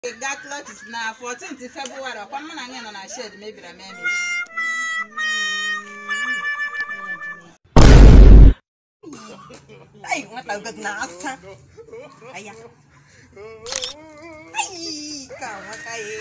ga clutches na 14th February ọkwa mụ na anyị nọ na shed mebiri emebi Ay, nwata ugo na asa. Aya. Ay, ka nwata ye.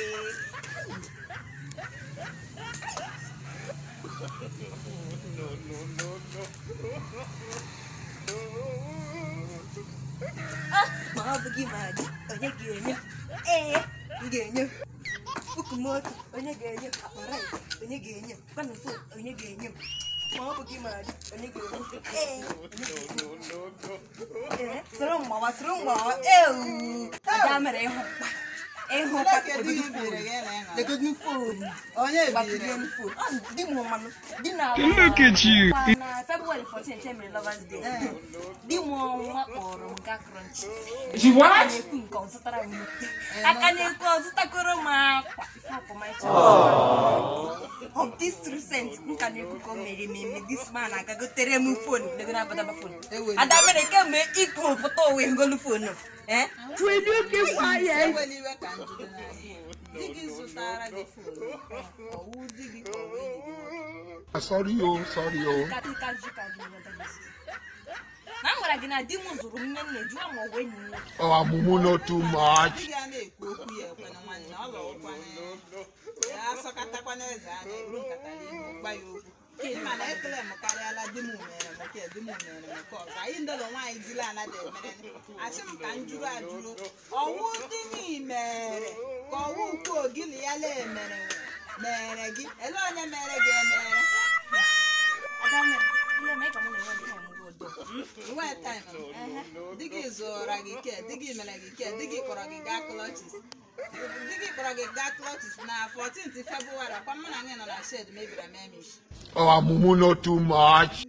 Ah, ma ọ bụ gị ma gị, onye ga-enye? Ee, m ga-enye. Puku moto, onye ga-enye? Akpa rice, onye ga-enye? Kwanụ fon, onye ga-enye m? Ma ọ bụ gị ma gị, onye ga-enye? Ee, onye ga-enye? Ee, soro mgbawa, soro mgbawa. Ewu, ada mere ịhụ mkpa. Ịhụ mkpa, kedu ihe legodu biri fon. gị na ịṅụ Legodu fon. onye biri Gbapụrụ fon. Ọ, di m mmanụ. Di na Look at you. na February 14 e mere Lovers Day. Di m ọnwa kpọrọ m gaa crunches. You aka what? na-ekwu nke ọ zụtara m ute aka na-ekwu ọ zụtakoro m akwa ife akpọmaịcha of this true sense m ka na-ekwu ka o mere m eme this man agagotere m fon lego na abadaba fon Eweli. ada mere kemgbe ikwu pụta owe ngolu fonu eh ewela iwe ka njide na di gị zụtara gị fon ọwụ di gị ka ọwụ enyi gị nwoke. Sorry, oh, sorry, oh. Ka- ka jụ ka jụ nghọta gị si. na m gwara gị na di m zụrụ m nne nne jụọ ma ọ bụ enyi m nwoke Oh, Amumu, not too much. di gị a na-ekwu okwu ya ekwe na nwanne ọ lọkwana ya asọkatakwana eze anya eburu nkata n'ihu gba ya okwu ịma na ekele m karịala di m mere m nke di m mere m nke ọzọ anyị ndọrọ nwaanyị dila anada emere asị m ka m jụrụ ajụrụ ọwụ di m mere ka ọwụ ukwu ogili ya la emere mere gị ele onye mere gị emere ada mere ihe mee ka mụ na enwe m time bụ odo nwee taịm di gị zụra gị ke di gị mere gị ke di gị kpọrọ gị gaa klọchis di gị kpọrọ gị gaa klọchis na 14th February ọkwa mụ na anyị nọ na shed mebiri ememish Oh, Amumu, not too much.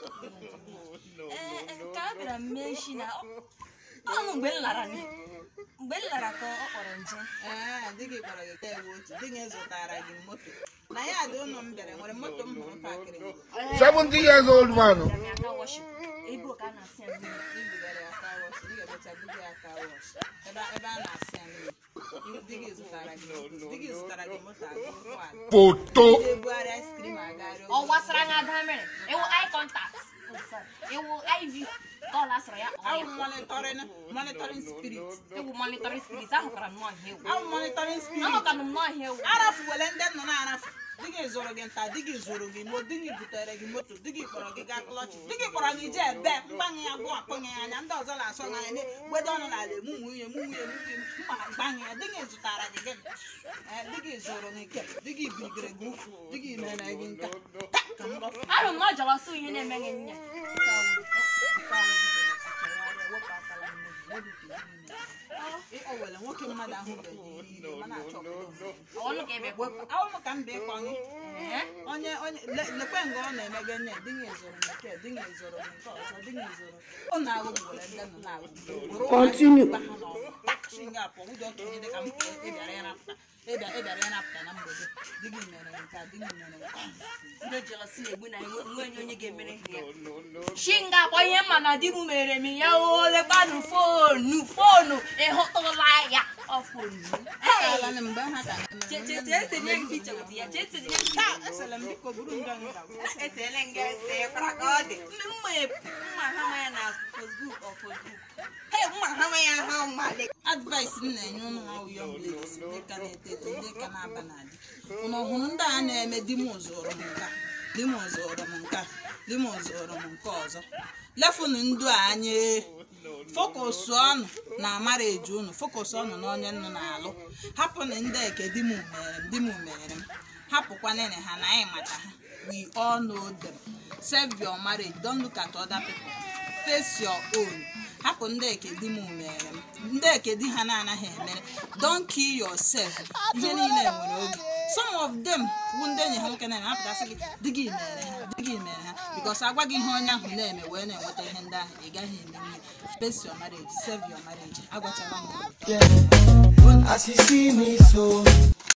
ee nke a bịara m mee isi na ọ- ọnụ mgbe m lara ni- mgbe m lara ka ọ kpọrọ nje ee di gị kpọrọ gị tewe otu di gị zụtara gị moto na ya dị ụlọ m bịara nwere moto m hụrụ pakịrị m 70 years old man. bịara m aka wọship ebe ka a na-asị ya mmiri ibugara ya aka wọsh di ga-emecha buga ya aka wọsh ebe ebe a na-asị ya mmiri di gị zụtara gị moto di gị zụtara gị moto agụ ụgbọala Photo. na-ebugharị ice cream agarị ọ gbasara na ada mere ịwụ eye contact ịwụ iv kọl asịrị ya ọ awụ ya monitoring monitoring spirit ịwụ monitoring spirit ahụkara m n'ọhịa ewu awụ monitoring spirit ahụkara m n'ọhịa ewu arafuwele ndị nọ na-arafu di gị zụrụ gị nta di gị zụrụ gị mo di gị butere gị moto di gị kpọrọ gị gaa klọchi di gị kpọrọ gị jee ebe mgbanye ya gụ akpọnye ya anya ndị ọzọ na-asọ gị anya na-egbedo ọnụ n'ala emu nwunye mu nwunye mu nwunye mma gbanye ya di gị zụtara gị gị Eh, di gị zụrụ gị ke di gị bigere gị ukwu di gị mere gị nka ka m gbapụ ahụ m na ọ jọrọ sụ ihe na-emeghị nne o were nwoke mmadụ ahụbeghị ihe ire mana achọpụta ọnụ ka ebe wepụ awụ ka m bịa ịkọ gị onye onye le- lekwe nga ọ na-eme gị nne di gị zụrụ m nke di gị zụrụ m nke ọzọ di gị zụrụ ọ na-agụ were ndị nọ na-agụ Continue. nga pụ ụjọ okenye dị ka m pụọ ịbịara ya napụta ịbịa ịbịara ya napụta na mgbede di gị mere nke a di gị mere nke a ndị jelọsi na-egbu na enwe onye onye ga-emere ha ya shi nga akpọ ihe mma na di m mere m ya o lekwanụ fonu fonu ịhụtụla ya ọ fonu Akaala m mgbe ha ka na-emere chechetinye m picha ụdị ya chechetinye m taa esere m biko buru nga nga esele nga ese kwara ka ọ dị ndị mma mma ha ma ya na Facebook ọ Facebook he mma ha ma ya ha mma dị advice m na-enye ụmụ nwa young ladies ndị ka na-eto eto ndị ka na-aba n'adị ụnụ hụrụ ndị a na-eme di m zụrụ m nka di m zụrụ m nka di m zụrụ m nke ọzọ lefunu ndụ a anya fokus ọnụ na amara eju unu fokus ọnụ na onye nnụ na-alụ hapụnụ ndị eke di m mere m di m mere m hapụkwanene ha na anyị mata ha we all know them save your marriage don't look at other people face your own hapụ ndị eke di m mere m ndị eke di ha na-anaghị emere don't kill yourself ihe niile nwere oge some of them bụ ndị enyi ha nwoke na-eme apụtasị gị di gị mere ha di gị mere ha because agwa gị ihe onye ahụ na-eme wee na-enweta ihe ndị ahụ ị gaghị emenwe face your marriage save your marriage agwachala m As you see me so,